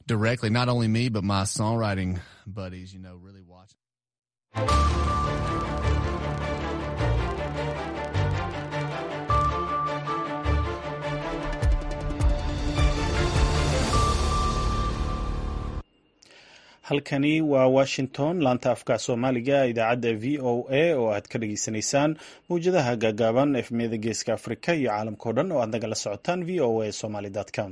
directly, not only me, but my songwriting buddies, you know, really watching. halkani waa washington laanta afka soomaaliga idaacadda v o a oo aad ka dhageysanaysaan mawjadaha gaagaaban efmiyada geeska afrika iyo caalamka o dhan oo aad nagala socotaan v o a somaly com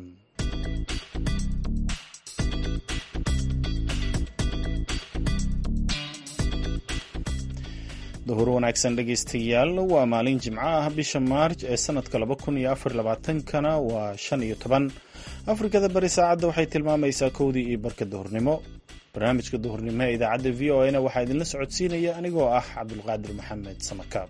duhur wanaagsan dhegeystayaal waa maalin jimco ah bisha maarj ee sanadka laba kun iyo afar labaatankana waa shan iyo toban afrikada bari saacadda waxay tilmaamaysaa kowdii iyo barka duhurnimo barnaamijka duhurnimo ee idaacadda v o a na waxaa idinla socodsiinaya anigoo ah cabdulqaadir maxamed samakaab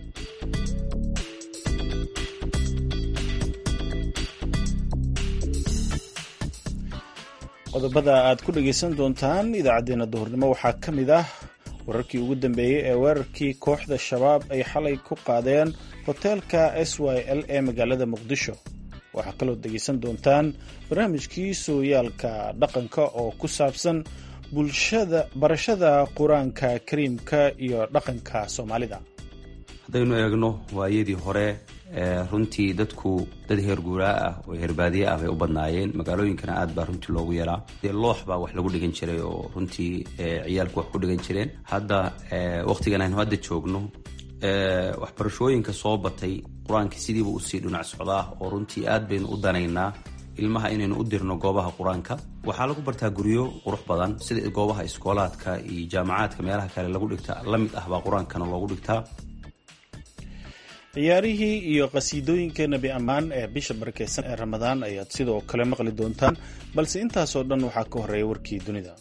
qodobada aad ku dhageysan doontaan idaacadeena duhurnimo waxaa ka mid ah wararkii ugu dambeeyey ee weerarkii kooxda shabaab ay xalay ku qaadeen hoteelka s y l ee magaalada muqdisho waxaa kaloo dhegeysan doontaan barnaamijkii sooyaalka dhaqanka oo ku saabsan bulshada barashada qur-aanka kariimka iyo dhaqanka soomaalida haddaynu eegno waayadii hore runtii dadku dad heer guuraa ah oo heerbaadiye ah bay u badnaayeen magaalooyinkana aad baa runtii loogu yeelaa dee loox baa wax lagu dhigan jiray oo runtii ciyaalku wax ku dhigan jireen hadda wakhtigan aynu hadda joogno waxbarashooyinka soo batay qur-aanka sidiiba usii dhinac socdaa oo runtii aad baynu u danaynaa ilmaha inaynu u dirno goobaha qur-aanka waxaa lagu bartaa guryo qurux badan sida goobaha iskoolaadka iyo jaamacaadka meelaha kale lagu dhigta la mid ah baa qur-aankana loogu dhigtaa ciyaarihii iyo qhasiidooyinka nebi ammaan ee bisha barakeysan ee ramadaan ayaad sidoo kale maqli doontaan balse intaasoo dhan waxaa ka horreeya warkii dunida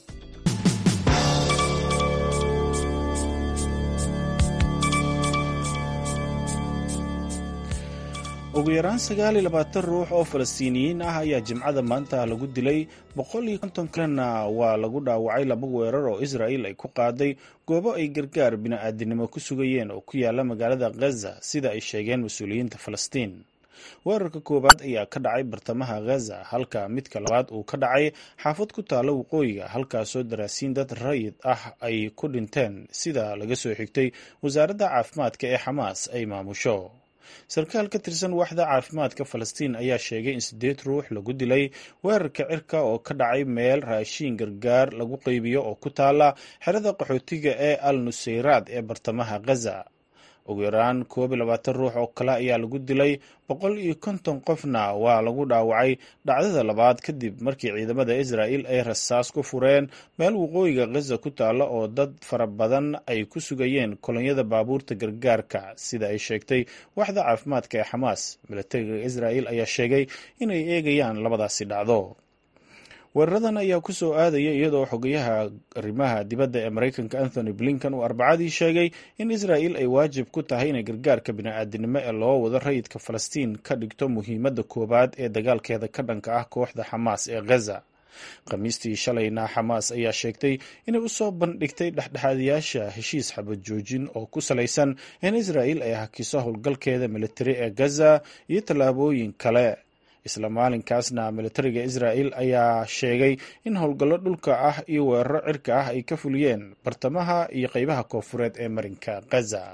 ugu yaraan sagaal iyo labaatan ruux oo falastiiniyiin ah ayaa jimcada maanta lagu dilay boqol iyo konton kalena waa lagu dhaawacay laba weerar oo israa'il ay ku qaaday goobo ay gargaar bini'aadinimo ku sugayeen oo ku yaala magaalada ghaza sida ay sheegeen mas-uuliyiinta falastiin weerarka koowaad ayaa ka dhacay bartamaha ghaza halka midka labaad uu ka dhacay xaafad ku taalo waqooyiga halkaasoo daraasiin dad rayid ah ay ku dhinteen sida laga soo xigtay wasaaradda caafimaadka ee xamaas ay maamusho sarkaal ka tirsan waaxda caafimaadka falastiin ayaa sheegay in siddeed ruux lagu dilay weerarka cirka oo ka dhacay meel raashiin gargaar lagu qaybiyo oo ku taala xerada qaxootiga ee al nusayraad ee bartamaha ghaza ugu yaraan koob iyo labaatan ruux oo kale ayaa lagu dilay boqol iyo konton qofna waa lagu dhaawacay dhacdada labaad kadib markii ciidamada israa'il ay rasaas ku fureen meel waqooyiga ghaza ku taalla oo dad fara badan ay ku sugayeen kolonyada baabuurta gargaarka sida ay sheegtay waaxda caafimaadka ee xamaas milatariga israa'il ayaa sheegay inay eegayaan labadaasi dhacdo weeraradan ayaa ku soo aadaya iyadoo xogayaha arrimaha dibadda ee maraykanka anthony blinkan uu arbacadii sheegay in israa'il ay waajib ku tahay inay gargaarka bini'aadinimo ee loo wado rayidka falastiin ka dhigto muhiimadda koowaad ee dagaalkeeda ka dhanka ah kooxda xamaas ee ghaza khamiistii shalayna xamaas ayaa sheegtay inay usoo bandhigtay dhexdhexaadayaasha heshiis xabad joojin oo ku salaysan in israa'il ay hakiso howlgalkeeda militari ee gaza iyo tallaabooyin kale isla maalinkaasna militariga israa'il ayaa sheegay in howlgallo dhulka ah iyo weeraro cirka ah ay ka fuliyeen bartamaha iyo qeybaha koofureed ee marinka gaza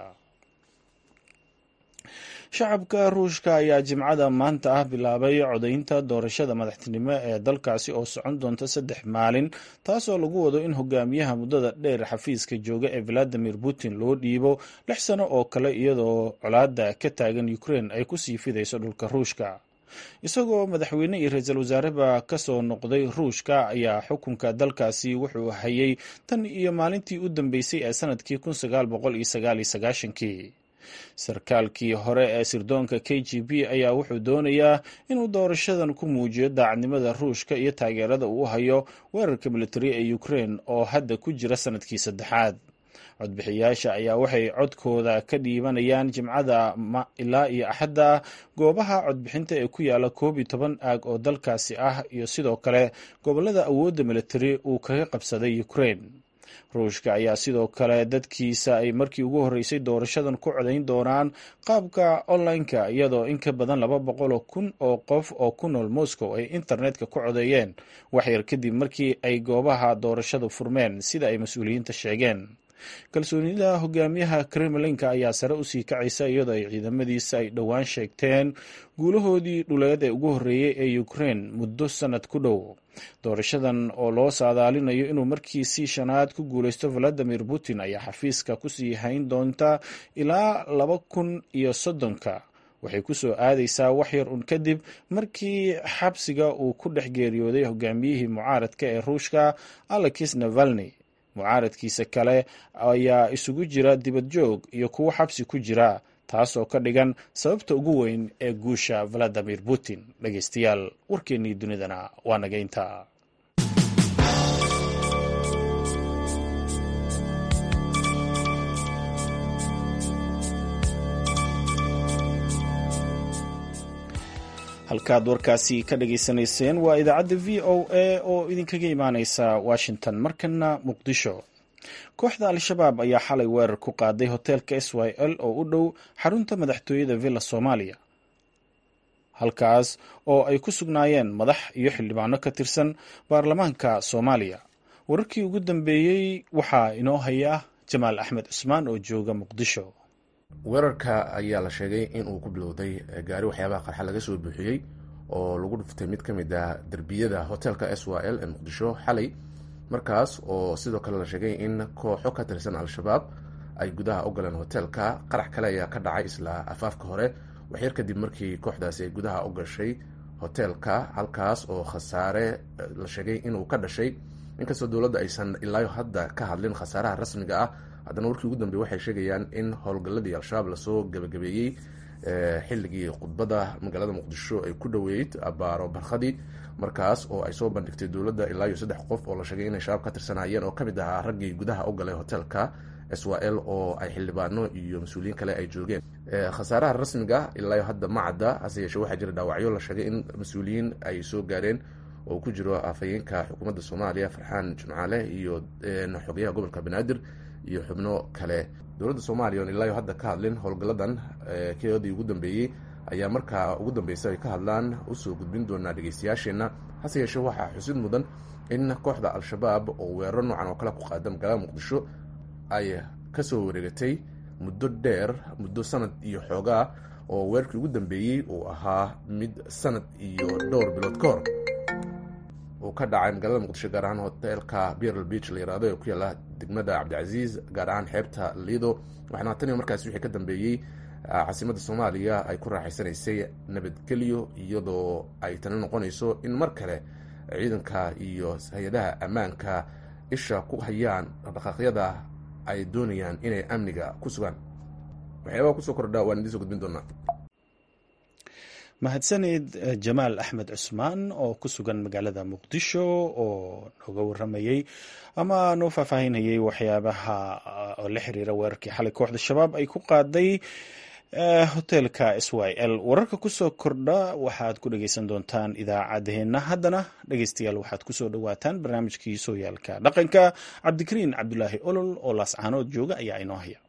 shacabka ruushka ayaa jimcada maanta ah bilaabay codaynta doorashada madaxtinimo ee dalkaasi oo socon doonta saddex maalin taasoo lagu wado in hogaamiyaha muddada dheer xafiiska jooga ee valadimir putin loo dhiibo lix sano oo kale iyadoo colaada ka taagan ukraine ay kusii fidayso dhulka ruushka isagoo madaxweyne iyo ra-iisul wasaareba ka soo noqday ruushka ayaa xukunka dalkaasi wuxuu hayay tan iyo maalintii u dambeysay ee sanadkii kun sagaal boqol iyo sagaal iyo sagaashankii sarkaalkii hore ee sirdoonka k g b ayaa wuxuu doonayaa inuu doorashadan ku muujiyo daacadnimada ruushka iyo taageerada uu hayo weerarka militari ee ukraine oo hadda ku jira sanadkii saddexaad codbixiyaasha ayaa waxay codkooda ka dhiibanayaan jimcada ilaa iyo axadda goobaha codbixinta ee ku yaala koob iyo toban aag oo dalkaasi ah iyo sidoo kale gobolada awoodda militari uu kaga qabsaday ukraine ruushka ayaa sidoo kale dadkiisa ay markii ugu horreysay doorashadan ku codayn doonaan qaabka online-ka iyadoo in ka badan laba boqoloo kun oo qof oo ku nool moscow ay internetka ku codeeyeen waxyar kadib markii ay goobaha doorashadu furmeen sida ay mas-uuliyiinta sheegeen kalsoonida hogaamiyaha kremlinka ayaa sare usii kacaysa iyadoo ay ciidamadiisa ay dhowaan sheegteen guulahoodii dhuleed ee ugu horreeyey ee ukraine muddo sannad ku dhow doorashadan oo loo saadaalinayo inuu markiisii shanaad ku guuleysto valadimir putin ayaa xafiiska kusii hayn doonta ilaa laba kun iyo soddonka waxay ku soo aadaysaa wax yar un kadib markii xabsiga uu ku dhex geeriyooday hogaamiyihii mucaaradka ee ruushka alexis navalni mucaaradkiisa kale ayaa isugu jira dibad joog iyo kuwo xabsi ku jira taasoo ka dhigan sababta ugu weyn ee guusha valadimir putin dhegeystayaal warkeennii dunidana waa nageynta halkaad warkaasi ka dhageysanayseen waa idaacadda v o a oo idinkaga imaaneysa washington markana muqdisho kooxda al-shabaab ayaa xalay weerar ku qaaday hoteelka s y l oo u dhow xarunta madaxtooyada villa soomaaliya halkaas oo ay ku sugnaayeen madax iyo xildhibaano ka tirsan baarlamaanka soomaaliya wararkii ugu dambeeyey waxaa inoo haya jamaal axmed cusmaan oo jooga muqdisho weerarka ayaa la sheegay in uu ku bilowday gaari waxyaabaha qarxa laga soo buuxiyey oo lagu dhuftay mid ka mid ah derbiyada hoteelka s y l ee muqdisho xalay markaas oo sidoo kale la sheegay in kooxo ka tirsan al-shabaab ay gudaha u galeen hoteelka qarax kale ayaa ka dhacay isla afaafka hore waxyar kadib markii kooxdaasi ay gudaha u gashay hoteelka halkaas oo khasaare la sheegay inuu ka dhashay inkastoo dowladda aysan ilaayo hadda ka hadlin khasaaraha rasmiga ah haddana warkii ugu dambey waxay sheegayaan in howlgalladii al-shabaab lasoo gabagabeeyey xilligii khudbadda magaalada muqdisho ay ku dhoweyd abaaro barkhadii markaas oo ay soo bandhigtay dowladda ilaa iyo saddex qof oo la sheegay inay shabaab ka tirsanayeen oo kamid ahaa raggii gudaha u galay hoteelka s y l oo ay xildhibaano iyo mas-uuliyiin kale ay joogeen khasaaraha rasmiga ilaa hadda ma cadda hase yeeshee waxaa jira dhaawacyo la sheegay in mas-uuliyiin ay soo gaareen oo ku jiro afhayeenka xukuumadda soomaaliya farxaan jimcaale iyo xogeyaha gobolka banaadir iyo xubno kale dowladda soomaaliya oon ilaayo hadda ka hadlin howlgalladan keodii ugu dambeeyey ayaa markaa ugu dambeysa ay ka hadlaan usoo gudbin doonaa dhegeystayaasheenna hase yeeshee waxaa xusid mudan in kooxda al-shabaab oo weeraro noocan oo kale ku qaada magaalada muqdisho ay kasoo wareegatay muddo dheer muddo sanad iyo xoogaa oo weerarkii ugu dambeeyey uu ahaa mid sanad iyo dhowr bilood ka hor uu ka dhacay magaalada muqdisho gaar ahaan hoteelka berl beach la yirahdo ee ku yaalla degmada cabdicasiis gaar ahaan xeebta lido waxaana tan iyo markaasi wixii ka dambeeyey caasimadda soomaaliya ay ku raaxaysanaysay nabadgelyo iyadoo ay tani noqonayso in mar kale ciidanka iyo hay-adaha ammaanka isha ku hayaan dhaqdhaqaaqyada ay doonayaan inay amniga ku sugaan waxyaabaha kusoo kordha waan idiin soo gudbin doonaa mahadsanid jamaal axmed cusmaan oo ku sugan magaalada muqdisho oo nooga waramayey ama noo faahfaahinayay waxyaabaha oo la xiriira weerarkii xalay kooxda shabaab ay ku qaaday hoteelka s y l wararka kusoo kordha waxaad ku dhegeysan doontaan idaacadeena haddana dhegeystayaal waxaad kusoo dhawaataan barnaamijkii sooyaalka dhaqanka cabdikariin cabdulaahi olol oo laascaanood jooga ayaa inoo haya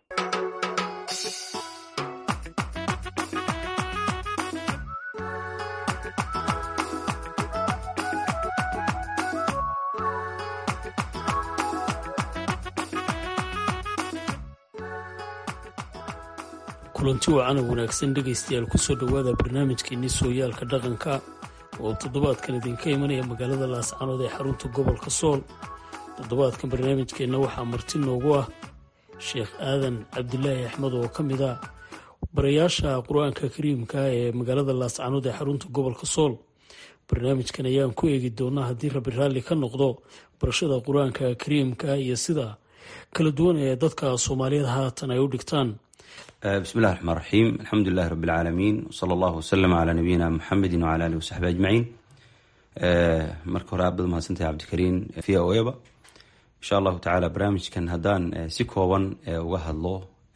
kulanti wacan oo wanaagsan dhegaystayaal kusoo dhowaada barnaamijkeenii sooyaalka dhaqanka oo toddobaadkan idinka imanaya magaalada laascanood ee xarunta gobolka sool toddobaadkan barnaamijkeenna waxaa marti noogu ah sheekh aadan cabdilaahi axmed oo ka mid ah barayaasha qur-aanka kariimka ee magaalada laascanood ee xarunta gobolka sool barnaamijkan ayaan ku eegi doonaa haddii rabbi raalli ka noqdo barashada qur-aanka kariimka iyo sida kala duwan ee dadka soomaaliyeed haatan ay u dhigtaan bismi llahi raxmaan raxiim alxamdu lilahi rabi lcaalamiin wsala allahu wasalam calaa nabiyina muxamedi wcala alihi wasaxbi ajmaciin marka hore aad baad mahadsantahay cabdikariin v o eba insha allahu tacaala barnaamijkan haddaan si kooban uga hadlo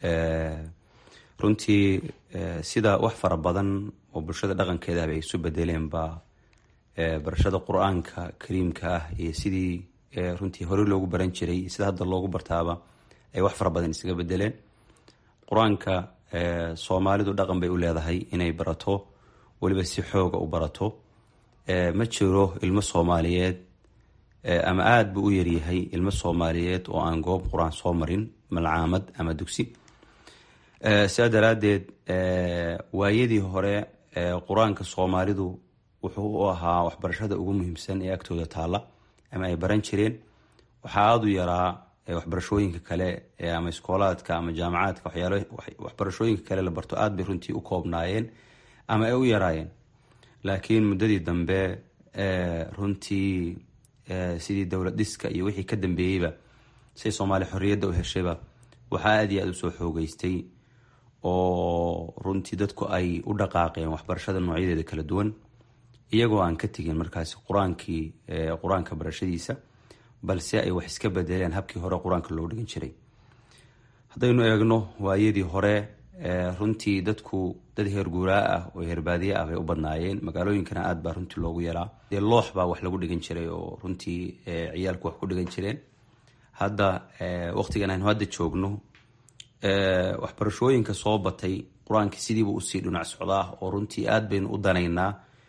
runtii sida wax fara badan oo bulshada dhaqankeedahba ay isu bedeleen baa barashada qur-aanka kariimka ah iyo sidii runtii hore loogu baran jiray sida hadda loogu bartaaba ay wax fara badan isaga bedeleen qur-aanka soomaalidu dhaqan bay u leedahay inay barato weliba si xooga u barato ma jiro ilmo soomaaliyeed ama aada buu u yaryahay ilmo soomaaliyeed oo aan goob qur-aan soo marin malcaamad ama dugsi sidaa daraaddeed waayadii hore qur-aanka soomaalidu wuxuu u ahaa waxbarashada ugu muhiimsan ee agtooda taalla ama ay baran jireen waxaa aada u yaraa waxbarashooyinka kale ama iskoolaadka ama jaamacaadka waxyaal waxbarashooyinka kale la barto aada bay runtii u koobnaayeen ama ay u yaraayeen laakiin muddadii dambe runtii sidii dowlad dhiska iyo wixii ka dambeeyeyba say soomaaliya xorriyadda u heshayba waxaa aada iyo aada usoo xoogeystay oo runtii dadku ay u dhaqaaqeen waxbarashada noocyadeeda kala duwan iyagoo aan ka tegin markaasi qur-aankii qur-aanka barashadiisa balse ay wax iska bedeleen habkii hore qur-aanka loo dhigan jiray haddaynu eegno waayadii hore runtii dadku dad heer guuraa ah oo heerbaadiye ah bay u badnaayeen magaalooyinkana aada baa runtii loogu yeelaa dee loox baa wax lagu dhigan jiray oo runtii ciyaalku wax ku dhigan jireen hadda waqtigan aynu hadda joogno waxbarashooyinka soo batay qur-aanka sidiiba usii dhinac socdaa oo runtii aada baynu u danaynaa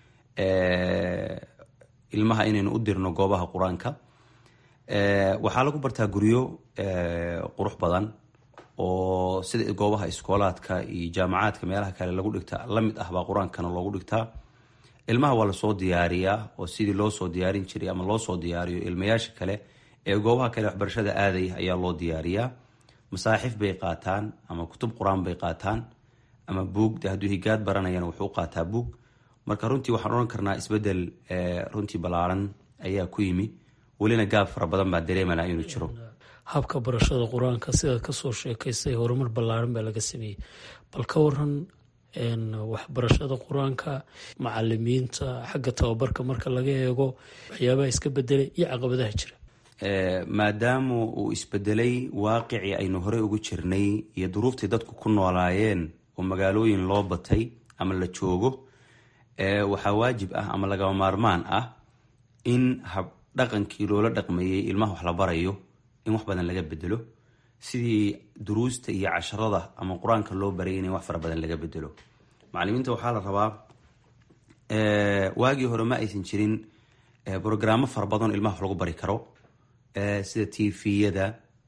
ilmaha inaynu u dirno goobaha qur-aanka waxaa lagu bartaa guryo qurux badan oo sida goobaha iskoolaadka iyo jaamacaadka meelaha kale lagu dhigta lamid ah baa qur-aankana loogu dhigtaa ilmaha waa lasoo diyaariyaa oo sidii loo soo diyaarin jiray ama loo soo diyaariyo ilmayaasha kale ee goobaha kale waxbarashada aadaya ayaa loo diyaariyaa masaaxif bay qaataan ama kutub qur-aan bay qaataan ama buug de hadduu higaad baranayana wuxuu qaataa buug marka runtii waxaan odhan karnaa isbedel runtii ballaaran ayaa ku yimi welina gaab fara badan baa dareemanaa inuu jiro habka barashada qur-aanka sidaad kasoo sheekaysay horumar ballaaran baa laga sameeyey bal ka waran waxbarashada qur-aanka macalimiinta xagga tababarka marka laga eego waxyaabaha iska bedelay iyo caqabadaha jira maadaama uu isbedelay waaqicii aynu horey ugu jirnay iyo duruuftii dadku ku noolaayeen oo magaalooyin loo batay ama la joogo waxaa waajib ah ama lagama maarmaan ah in habdhaqankii loola dhaqmeeyey ilmaha wax la barayo in wax badan laga bedelo sidii duruusta iyo casharada ama qur-aanka loo barayay in wax fara badan laga bedelo macalimiinta waxaa la rabaa waagii hore ma aysan jirin brograamo fara badan oo ilmaha wax lagu bari karo sida tviyada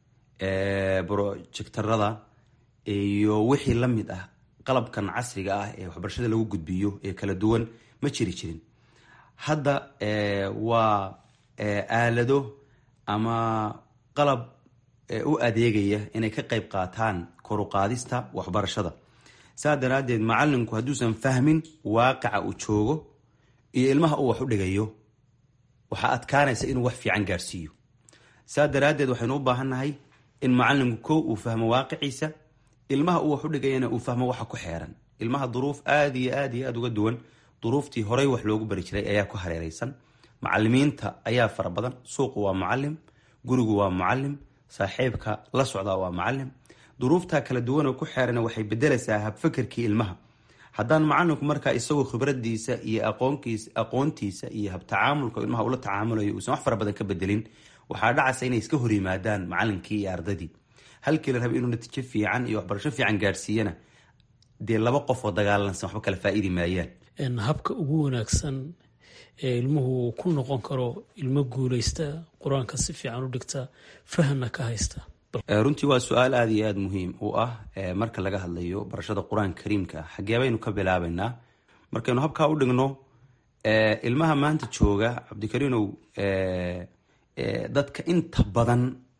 projectarada iyo wixii la mid ah qalabkan casriga ah ee waxbarashada lagu gudbiyo ee kala duwan ma jiri jirin hadda waa aalado ama qalab u adeegaya inay ka qayb qaataan koruqaadista waxbarashada saa daraaddeed macalinku hadduusan fahmin waaqica uu joogo iyo ilmaha uu wax u dhigayo waxaa adkaanaysa inuu wax fiican gaarsiiyo saa daraaddeed waxaynu u baahannahay in macalinku kow uu fahmo waaqiciisa ilmaha uu wax u dhigayana uu fahmo waxa ku xeeran ilmaha duruuf aada iyo aada iyo aada uga duwan duruuftii horey wax loogu bari jiray ayaa ku hareereysan macalimiinta ayaa fara badan suuqu waa mucalim gurigu waa mucalim saaxiibka la socdaa waa mucalim duruuftaa kala duwan oo ku xeeran waxay bedelaysaa habfakerkii ilmaha haddaan macalinku markaa isagoo khibradiisa iyo aqoonkiisa aqoontiisa iyo habtacaamulka ilmaha ula tacaamulayo uusan wax fara badan ka bedelin waxaa dhacaysa inay iska hor yimaadaan macalinkii iyo ardadii halkii la raba inuu natiijo fiican iyo waxbarasho fiican gaarsiiyana dee laba qof oo dagaalansan waxba kala faa-iidi maayaan habka ugu wanaagsan ee ilmuhu ku noqon karo ilmo guuleysta qur-aanka si fiican u dhigta fahamna ka haysta runtii waa su-aal aada iyo aada muhiim u ah marka laga hadlayo barashada qur-aanka kariimka xagee baynu ka bilaabaynaa markaynu habkaa u dhigno ilmaha maanta jooga cabdikariinow dadka inta badan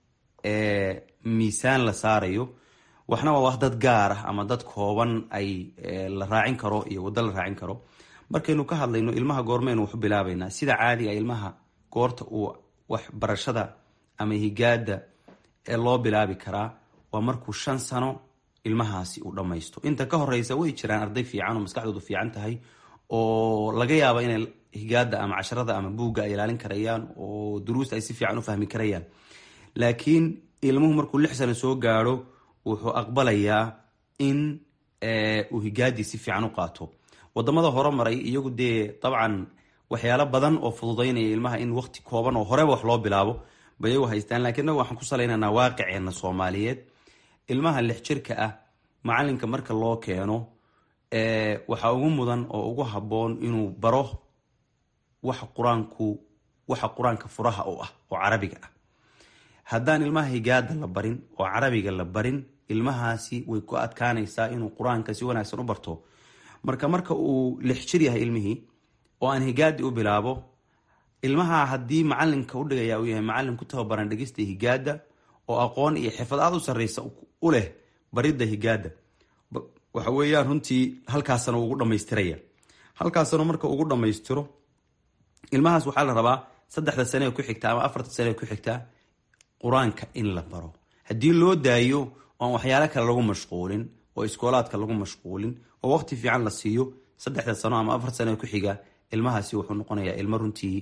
miisaan la saarayo waxna waa wax dad gaar ah ama dad kooban ay la raacin karo iyo waddo la raacin karo markaynu ka hadlayno ilmaha goormeynu waxu bilaabaynaa sida caadiga ilmaha goorta uu wax barashada ama higaada ee loo bilaabi karaa waa markuu shan sano ilmahaasi uu dhammaysto inta ka horeysa way jiraan arday fiican oo maskaxdoodu fiican tahay oo laga yaaba inay higaada ama casharada ama buugga ay ilaalin karayaan oo duruusta ay si fiican u fahmi karayaan laakiin ilmuhu markuu lix sano soo gaadho wuxuu aqbalayaa in uu higaadii si fiican u qaato wadamada hore maray iyagu dee dabcan waxyaalo badan oo fududaynaya ilmaha in waqti kooban oo horeba wax loo bilaabo bay iyagu haystaan lakiin inagu waxaan ku salaynaynaa waaqiceenna soomaaliyeed ilmaha lix jirka ah macalinka marka loo keeno waxaa ugu mudan oo ugu habboon inuu baro waxa qur-aanku waxa qur-aanka furaha u ah oo carabiga ah haddaan ilmaha higaada la barin oo carabiga la barin ilmahaasi way ku adkaanaysaa inuu qur-aanka si wanaagsan u barto marka marka uu lix jir yahay ilmihii oo aan higaadi u bilaabo ilmaha haddii macalinka udhigaya uu yahay macalin ku tababaran dhegista higaada oo aqoon iyo xirfad aad u sarreysa u leh baridda higaada waxa weeyaan runtii halkaasana ugu dhamaystiraya halkaasana marka ugu dhammaystiro ilmahaas waxaa la rabaa saddexda sane ku xigta ama afarta sane ku xigtaa qur-aanka in la baro haddii loo daayo oan waxyaalo kale lagu mashquulin oo iskoolaadka lagu mashquulin oo waqti fiican la siiyo saddexda sano ama afar sane ku xiga ilmahaasi wuxuu noqonayaa ilmo runtii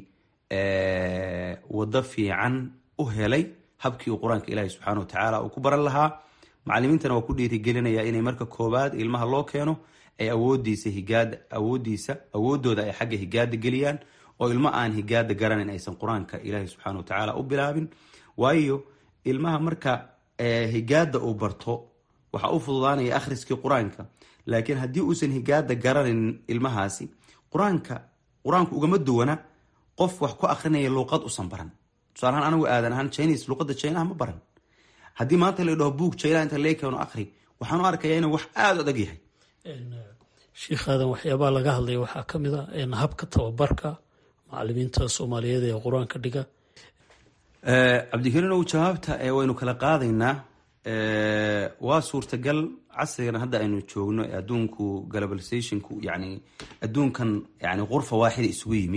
wado fiican u helay habkii uu qur-aanka ilaahi subxaana wa tacaala uu ku baran lahaa macalimiintana waa ku dhiirigelinaya inay marka koobaad ilmaha loo keeno ay awoodiisa higaada awoodiisa awoodooda ay xagga higaada geliyaan oo ilmo aan higaada garanayn aysan qur-aanka ilaahi subxaana wa tacaala u bilaabin waayo ilmaha marka higaada uu barto waxaa u fududaanaya akhriskii qur-aanka laakiin haddii uusan higaada garanayn ilmahaasi qur-aanka qur-aanku ugama duwana qof wax ku akrinaya luuqad usan baran tusaalahaan anigu aadan ahaan chinis luuqada chinaha ma baran haddii maanta la dhaho buug china inta lee keeno akri waxaan u arkayaa inuu wax aada u adag yahay sheikh aadan waxyaabaha laga hadlaya waxaa ka mid a habka tababarka macalimiinta soomaaliyeed ee qur-aanka dhiga cabdikariinow jawaabta waynu kala qaadaynaa waa suurtagal casrigan hadda aynu joogno ee adduunku globalizationku yani adduunkan yani qurfa waaxida isugu yimi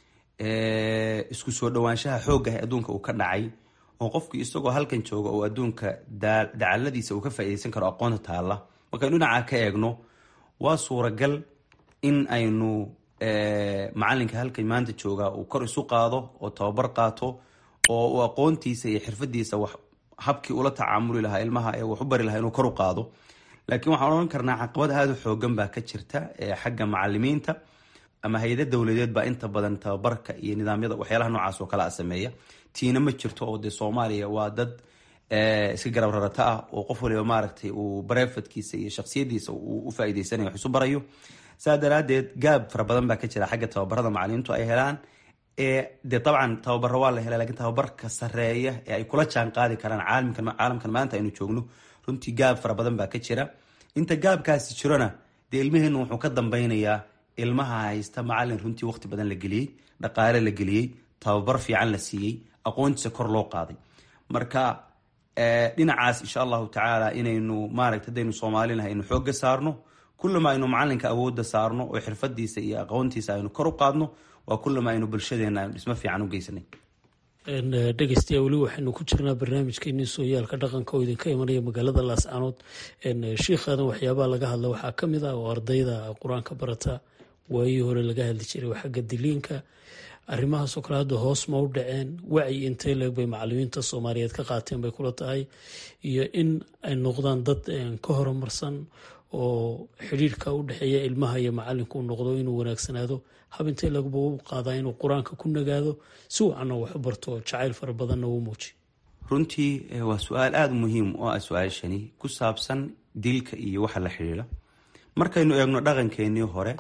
isku soo dhawaanshaha xoogah ee adduunka uu ka dhacay oo qofkii isagoo halkan jooga oo adduunka dacaladiisa uu ka faaideysan karo aqoonta taalla markaynu dhinaca ka eegno waa suuragal in aynu macalinka halkan maanta jooga uu kor isu qaado oo tababar qaato oo uu aqoontiisa iyo xirfadiisa wax habkii ula tacaamuli lahaa ilmaha ee wax u bari lahaa inuu kor u qaado laakiin waxaan odhan karnaa caqabad aada u xoogan baa ka jirta xagga macalimiinta ama hay-ada dowladeed baa inta badan tababarka iyo nidaamyada waxyaalaha noocaas oo kale a sameeya tiina ma jirto oo dee soomaaliya waa dad iska garab rarata ah oo qof waliba maaragtay uu barefadkiisa iyo shaksiyadiisa uu u faa'iideysanayo wax isu barayo saa daraadeed gaab fara badan baa ka jira xagga tababarada macalimiintu ay helaan dee dabcan tababaro waa la hela lakiin tababarka sareeya ee ay kula jaan qaadi karaan caalamkan maanta aynu joogno runtii gaab fara badan baa ka jira inta gaabkaasi jirona dee ilmaheennu wuxuu ka dambeynayaa ilmaha haysta macalin runtii waqti badan la geliyey dhaqaale la geliyey tababar fiican la siiyey aqoontiisa kor loo qaaday marka dhinacaas insha allahu tacaala inaynu maaragta hadaynu soomaalinahay aynu xoogga saarno kullama aynu macalinka awoodda saarno oo xirfadiisa iyo aqoontiisa aynu kor u qaadno waa kullama aynu bulshadeena aynu dhismo fiican u geysanay dhegeystayaa weli waxaynu ku jirnaa barnaamijkeenii sooyaalka dhaqanka oo idinka imanaya magaalada laascanood shiikhadan waxyaabaha laga hadla waxaa ka mid ah oo ardayda qur-aanka barata waayii hore laga hadli jiray waa xagga diliinka arrimahaasoo kale hadda hoos ma u dhaceen wacyi intee leeg bay macalimiinta soomaaliyeed ka qaateen bay kula tahay iyo in ay noqdaan dad ka horumarsan oo xidhiirka u dhexeeya ilmaha iyo macalinku noqdo inuu wanaagsanaado hab intee lagba u qaadaa inuu qur-aanka ku nagaado si wacanna wax u barto jacayl fara badanna uu muujiy runtii waa su-aal aada muhiim oo ah su-aashani ku saabsan dilka iyo waxa la xidhiidha markaynu eegno dhaqankeenii hore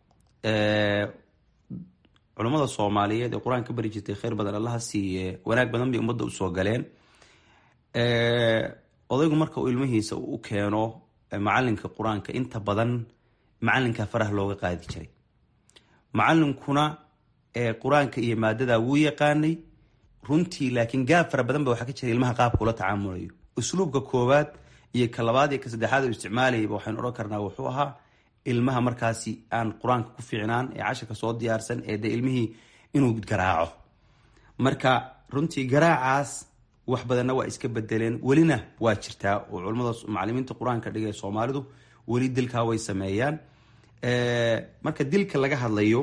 culummada soomaaliyeed ee qur-aanka bari jirtay kheyr badan allaha siiye wanaag badan bay ummadda usoo galeen odaygu marka uu ilmihiisa u keeno macalinka qur-aanka inta badan macalinka faraha looga qaadi jiray macalinkuna qur-aanka iyo maadada wuu yaqaanay runtii laakiin gaab fara badan ba waxaa ka jira ilmaha qaabka ula tacaamulayo usluubka koowaad iyo ka labaad iyo ka saddexaad u isticmaalayaba waxaynu odhan karnaa wuxuu ahaa ilmaha markaasi aan qur-aanka ku fiicnaan ee casharka soo diyaarsan ee dee ilmihii inuu garaaco marka runtii garaacaas wax badanna waa iska bedeleen welina waa jirtaa oo culamada macalimiinta qur-aanka dhiga ee soomaalidu weli dilkaa way sameeyaan marka dilka laga hadlayo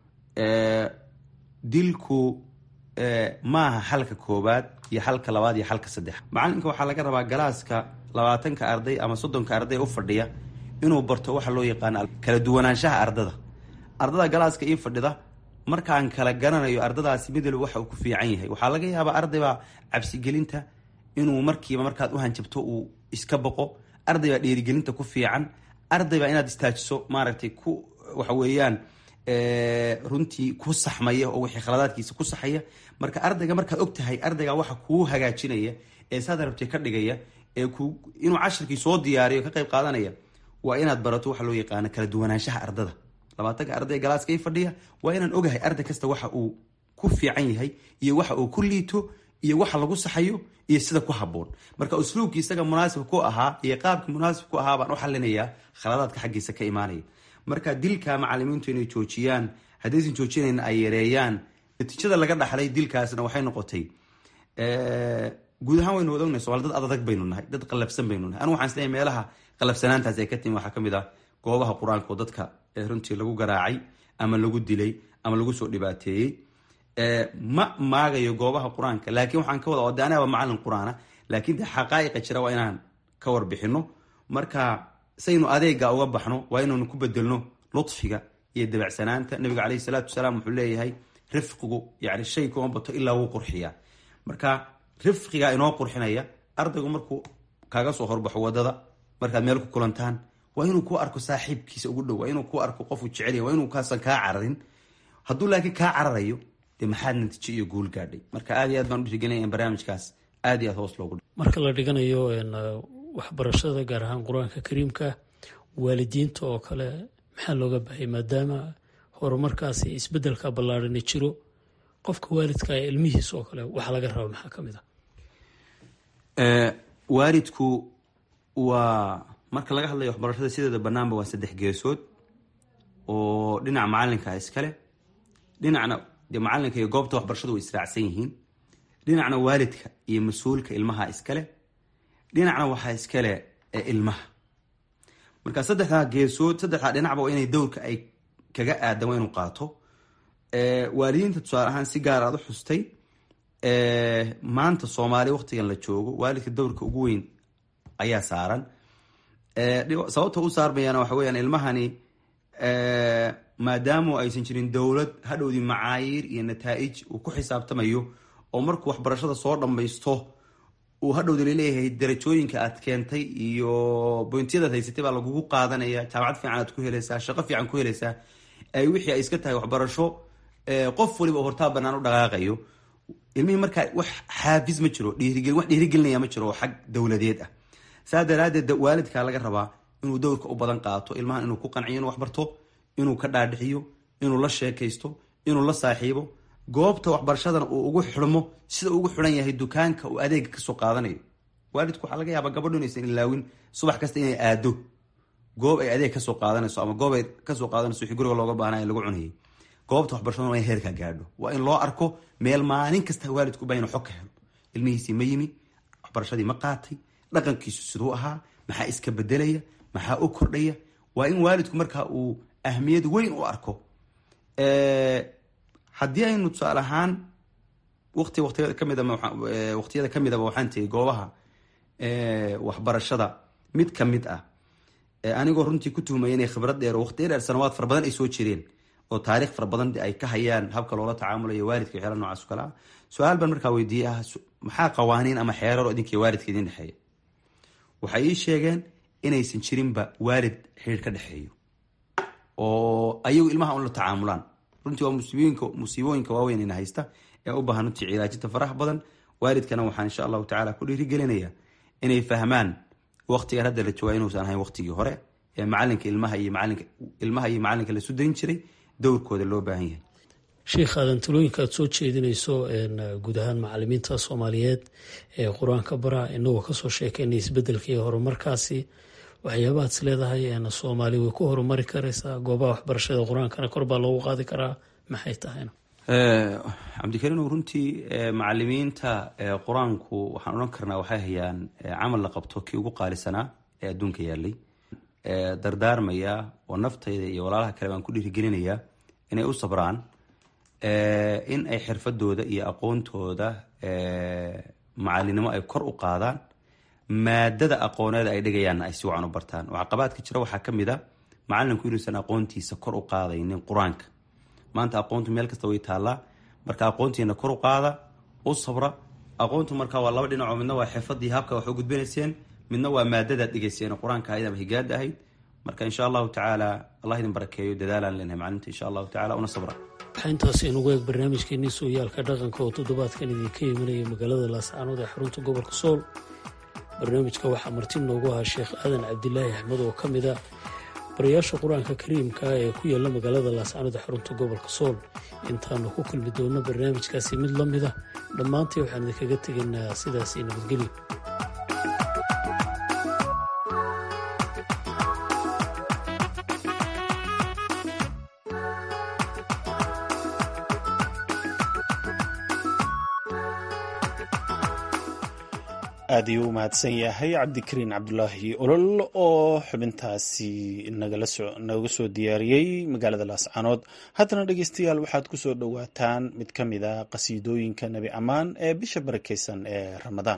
dilku maaha xalka koowaad iyo xalka labaad iyo xalka saddex macalinka waxaa laga rabaa galaaska labaatanka arday ama soddonka arday u fadhiya inuu barto waxa loo yaqaano kala duwanaanshaha ardada ardada galaaska ii fadhida markaan kala garanayo ardadaasi mid walba waxa uu ku fiican yahay waxaa laga yaabaa ardaybaa cabsigelinta inuu markiiba markaad u hanjabto uu iska boqo ardaybaa dhiirigelinta ku fiican ardaybaa inaad istaajiso maaragtay ku waxa weeyaan runtii ku saxmaya oo wixii khaladaadkiisa ku saxaya marka ardayga markaad og tahay ardayga waxa kuu hagaajinaya ee saad rabtay ka dhigaya ee ku inuu cashirkii soo diyaariyo ka qayb qaadanaya waa inaad barato waxa loo yaqaano kala duwanaanshaha ardada labaatanka arday galaaska i fadhiya waa inaan ogahay arday kasta waxa uu ku fiican yahay iyo waxa uu ku liito iyo waxa lagu saxayo iyo sida ku haboon marka usluubkii isaga munaasibka ku ahaa iyo qaabkii munaasib ku ahaa baan u xalinayaa khaladaadka xaggiisa ka imaanaya marka dilka macalimiintu inay joojiyaan haddaysan joojinayn ay yareeyaan natiijada laga dhaxlay dilkaasna waxay noqotay guud ahaan waynu wada ognahay somaali dad adadag baynu nahay dad qalafsan baynu nahay anu waxaan isleeyahay meelaha qalafsanaantaas ay ka timi waxaa ka mid ah goobaha qur-aanka oo dadka runtii lagu garaacay ama lagu dilay ama lagu soo dhibaateeyey ma maagayo goobaha qur-aanka laakiin waxaan ka wada ode anaaba macalin qur-aana laakiin de xaqaa'iqa jira waa inaan ka warbixino marka saynu adeega uga baxno waa inaynu ku bedelno lutfiga iyo dabacsanaanta nabiga caleyhi salaatu wasalaam wuxuu leeyahay rifqigu yani shay kuma bato ilaa wuu qurxiyaa marka rifqigaa inoo qurxinaya ardaygu markuu kaaga soo horbaxo wadada markaad meel ku kulantaan waa inuu ku arko saaxiibkiisa ugu dhow waa inuu ku arko qofuu jecel waa inuu kaasan kaa cararin hadduu laakiin kaa cararayo dee maxaad natiijo iyo guul gaadhay marka aad iyo aad baan udhiirigelinaya in barnaamijkaas aad iyo aad hoos loogu marka la dhiganayo waxbarashada gaar ahaan qur-aanka kariimka waalidiinta oo kale maxaa looga bahay maadaama horumarkaasi isbedelka ballaarani jiro qofka waalidka ee ilmihiisa oo kale waxaa laga raba maxaa ka mid ah waalidku waa marka laga hadlayo waxbarashada sideeda banaanba waa saddex geesood oo dhinaca macalinka iskale dhinacna dee macalinka iyo goobta waxbarashadu way israacsan yihiin dhinacna waalidka iyo mas-uulka ilmaha iskale dhinacna waxaa iskale ilmaha marka saddexdaa geesood saddexdaa dhinacba waa inay dowrka ay kaga aadan waa inuu qaato waalidiinta tusaale ahaan si gaar aad u xustay maanta soomaali waqtigan la joogo waalidka dowrka ugu weyn ayaa saaran sababta u saarmayana waxa weyaan ilmahani maadaamu aysan jirin dowlad hadhowdii macaayiir iyo nataa-ij uu ku xisaabtamayo oo markuu waxbarashada soo dhammaysto uu hadhowda laleeyahay darajooyinka aad keentay iyo boyntiyadaad haysatay baa lagugu qaadanaya jaamacad fiican aad ku helaysaa shaqo fiican ku helaysaa ay wixii ay iska tahay waxbarasho qof waliba oo hortaa banaan u dhaqaaqayo ilmihii markaa wax xaafis ma jiro dhiirigel wax dhiirigelinaya ma jiro oo xag dowladeed ah saa daraadeed waalidkaa laga rabaa inuu dowrka u badan qaato ilmahan inuu ku qanciyo inuu waxbarto inuu ka dhaadhixiyo inuu la sheekaysto inuu la saaxiibo goobta waxbarashadana uu ugu xidhmo sida ugu xidhan yahay dukaanka uu adeega kasoo qaadanayo waalidku waxaa laga yaabaa gabadho inaysan ilaawin subax kasta inay aado goob ay adeeg kasoo qaadanayso ama goob ay kasoo qaadanayso wixii guriga looga baahnay lagu cunayay goobta waxbarashadana waa in heerkaa gaadho waa in loo arko meel maalin kasta waalidku baa inuu xog ka helo ilmihiisii ma yimi waxbarashadii ma qaatay dhaqankiisu siduu ahaa maxaa iska bedelaya maxaa u kordhaya waa in waalidku markaa uu ahmiyad weyn u arko haddii aynu tusaale ahaan wati watiyada kamid waqtiyada ka midaba waxaan tegay goobaha waxbarashada mid ka mid ah anigoo runtii ku tuhmaya inay khibrad dheer oo waqtiya dheer sanawaad fara badan ay soo jireen oo taarikh fara badan ay ka hayaan habka loola tacaamulayo waalidka waxyaala nocaas o kale ah su-aal baan markaa weydiiyey ah maxaa qawaaniin ama xeerar oo idinkiiyo waalidka idin dhexeeya waxay ii sheegeen inaysan jirinba waalid xiriir ka dhexeeyo oo ayagu ilmaha un la tacaamulaan runtii waa musiibooyinka musiibooyinka waaweyn ina haysta ee u baahan runtii cilaajinta faraha badan waalidkana waxaan insha allahu tacala ku dhiirigelinaya inay fahmaan waqtigan hadda la joogaa inuusan ahayn waqtigii hore ee macalinka ilmaha iyo macalinka ilmaha iyo macalinka la sudayn jiray dowrkooda loo baahan yahay sheikh aadan talooyinka aad soo jeedinayso guud ahaan macalimiinta soomaaliyeed ee qur-aanka bara inagoo kasoo sheekeynay isbedelka iyo horumarkaasi waxyaabahaad is leedahay soomaali way ku horumari karaysaa goobaha waxbarashada qur-aankana kor baa loogu qaadi karaa maxay tahayna cabdikariinow runtii macalimiinta qur-aanku waxaan odhan karnaa waxay hayaan camal la qabto kii ugu qaalisanaa ee adduunka yaalay dardaarmaya oo naftayda iyo walaalaha kale baan ku dhiirigelinayaa inay u sabraan in ay xirfadooda iyo aqoontooda macalinimo ay kor u qaadaan maadada aqooneeda ay dhigayaanna ay si wacan u bartaan oo caqabaadka jira waxaa ka mid a macalinku inuusan aqoontiisa kor u qaadaynin qur-aanka maanta aqoontu meel kasta way taallaa marka aqoontiina kor u qaada u sabra aqoontu marka waa laba dhinacoo midna waa xirfadii habka wax u gudbinayseen midna waa maadadaad dhigayseen qur-aanka ahayd ama higaada ahayd marka insha allahu tacaala allah idin barakeeyo dadaalaan leenahay maclinta insha allahu tacala una sabra waxaa intaas inugu eeg barnaamijkeenii sooyaalka dhaqanka oo toddobaadkan idinka imanaya magaalada laascaanood ee xarunta gobolka sool barnaamijka waxaa marti noogu ahaa sheekh aadan cabdilaahi axmed oo ka mid a barayaasha qur-aanka kariimka ee ku yaala magaalada laascaanood ee xarunta gobolka sool intaanu ku kulmi doonno barnaamijkaasi mid la mid a dhammaantii waxaan idinkaga tegaynaa sidaasi nabadgelyo aad ayuu u mahadsan yahay cabdikariin cabdulaahi olol oo xubintaasi nooga soo diyaariyey magaalada laascaanood haddana dhegeystayaal waxaad ku soo dhowaataan mid ka mid a qasiidooyinka nebi ammaan ee bisha barakeysan ee ramadaan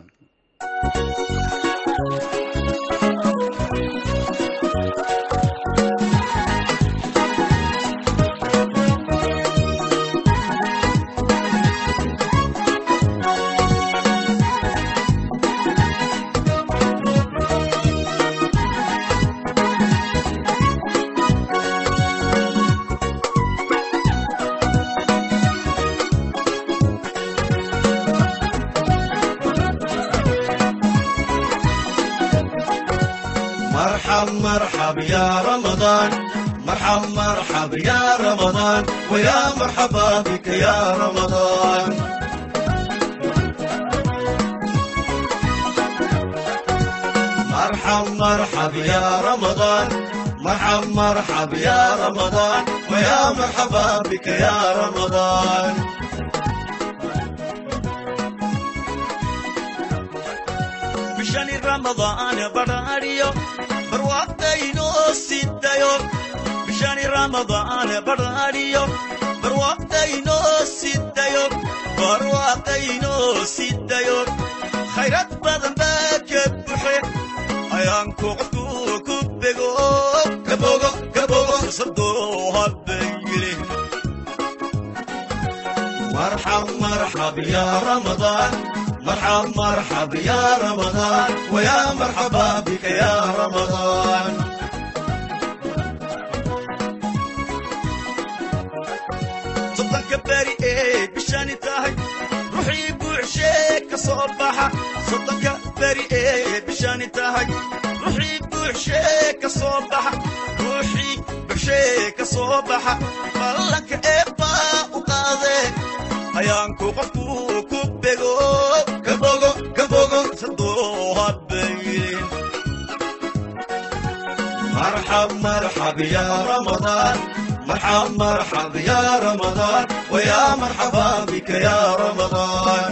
مرحب مرحب يا رمضان مرحب مرحب يا رمضان ويا مرحبا بك يا رمضان مرحب مرحب يا رمضان مرحب مرحب يا رمضان ويا مرحبا بك يا رمضان بشان رمضان براريو barwaaqdaynoo sidayo bishani ramadaan barariyo barwaaqdaynoo sidayo barwaaqdaynoo sidayo khayrad badan baa ka buxe ayaanku qofku ku bego kabogo kabogo fursadoo habayile marxab marxab ya ramadaan مرحب مرحب يا رمضان ويا مرحبا بك يا رمضان صدق باري ايه بشاني تاهي روحي بوعشيك صباحة صدق باري ايه بشاني تاهي روحي بوعشيك صباحة روحي بوعشيك صباحة بلك ايه با وقاضي ayaanku qofku ku bego kabogo kabogo sadoo habaylin marxab marxab ya ramadaan marxab marxab ya ramadaan waya marxaba bika ya ramadaan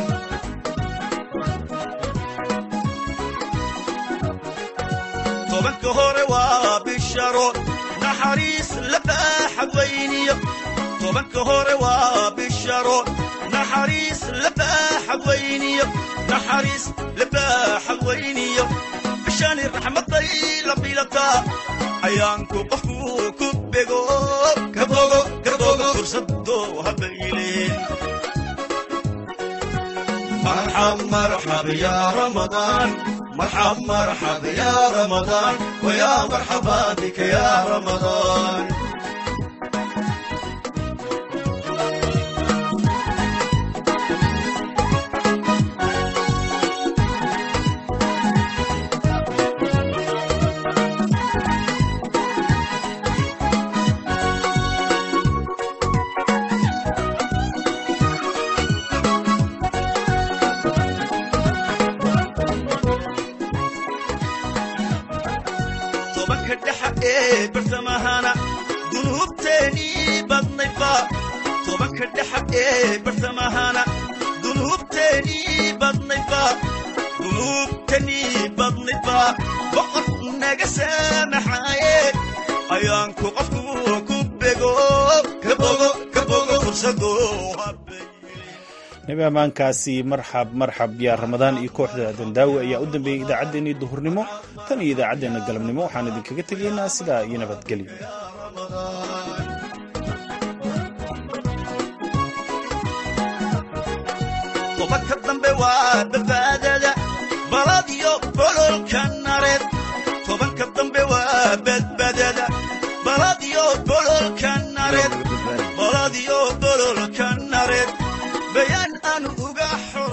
tobanka hore waa bisharo naxariis la baaxad weyniyo tobanka hore waa bisharo naxariis labaaxad weyniyo naxariis labaaxad weyniyo bishani raxmaday la bilataa ayaanku qofku ku bego kabogo kabogo fursadoo habayleen مرحب مرحب يا رمضان مرحب مرحب يا رمضان ويا مرحبا بك يا رمضان tobanka dhexa ee bartamahana dunuubteenii badnaydba tobanka dhexa ee bartamahana dunuubteenii badnaydba dunuubtanii badnaydba boqor naga saamaxaaye ayaanku qofku ku bego kabogo kabogo fursadoo nebi ammaankaasi marxab marxab yaa ramadaan iyo kooxda dandaawi ayaa u dambeeyey idaacaddeenii duhurnimo tan iyo idaacaddeenna galabnimo waxaan idinkaga tegaynaa sidaa iyo nabadgelyo tobanka dambe waa badbaadada baladiyo bololka nareed tobanka dambe waa badbaadada baladiyo bololka nareed baladiyo bololka nareed bayaan